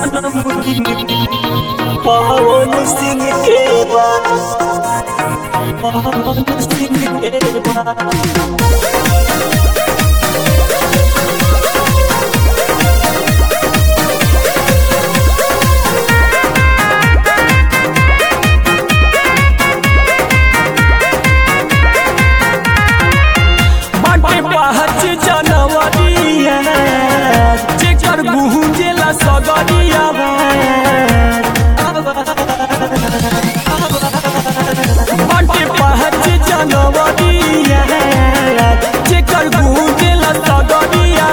जन्मदिन पवन सिंह के बा पवन सिंह के बा बाटे पहच जनवरिया जेकर गुंजेला सगरिया बाटे पहच जनवरिया जेकर गुंजेला सगरिया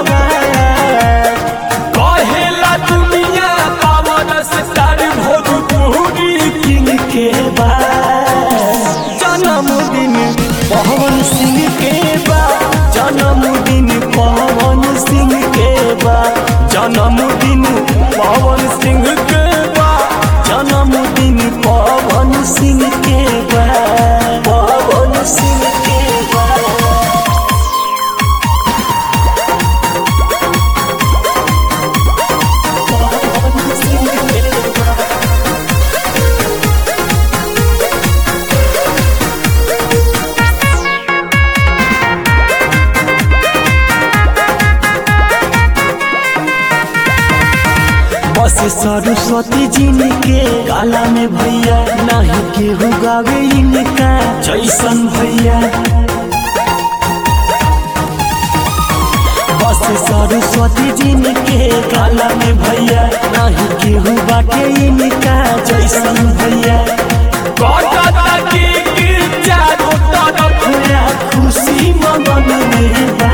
कहेला दुनिया पावन स्टार भोजपुरी किंग के बा जन्मदिन पवन सिंह के बा जन्मदिन पवन सिंह के बा जन्मदिन पवन सिंह के बा जन्मदिन पवन सिंह के बा पवन सिंह के बा पवन सिंह के बा बस सरस्वती जी के गाला में भैया नहीं केहू गावे इनका जैसन भैया बस सरस्वती जी के गाला में भैया नहीं केहू बाटे इनका जैसन भैया कटता के के चारों तरफ या खुशी मगन में बा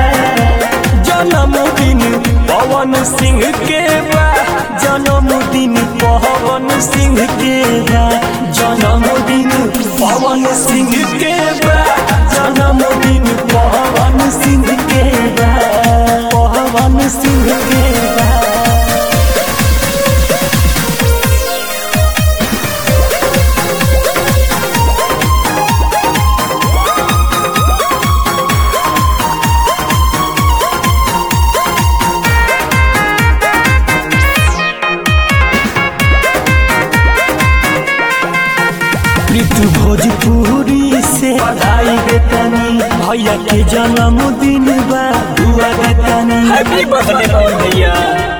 जन्मदिन पवन सिंह के बा जन्मदिन पवन सिंह के बा जन्मदिन पवन सिंह के बा जन्मदिन पवन सिंह के बा पवन सिंह के बा ऋतु भोजपुरी से बधाई देतानी भैया के जन्मदिन बा दुआ देतानी हैप्पी बर्थडे पवन भैया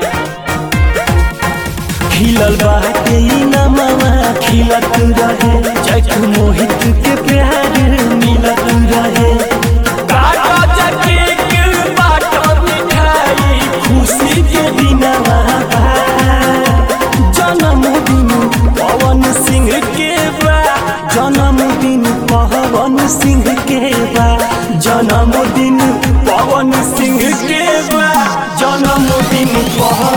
खिलल बाटे नमवा खिलत रहे जैक मोहित के प्यार मिलत रहे काटा जके के बाटा मिठाई खुशी के दिनवा बा। जन्मदिन पवन सिंह के बा जन्मदिन पवन सिंह के बा जन्मदिन पवन सिंह के बा जन्मदिन पवन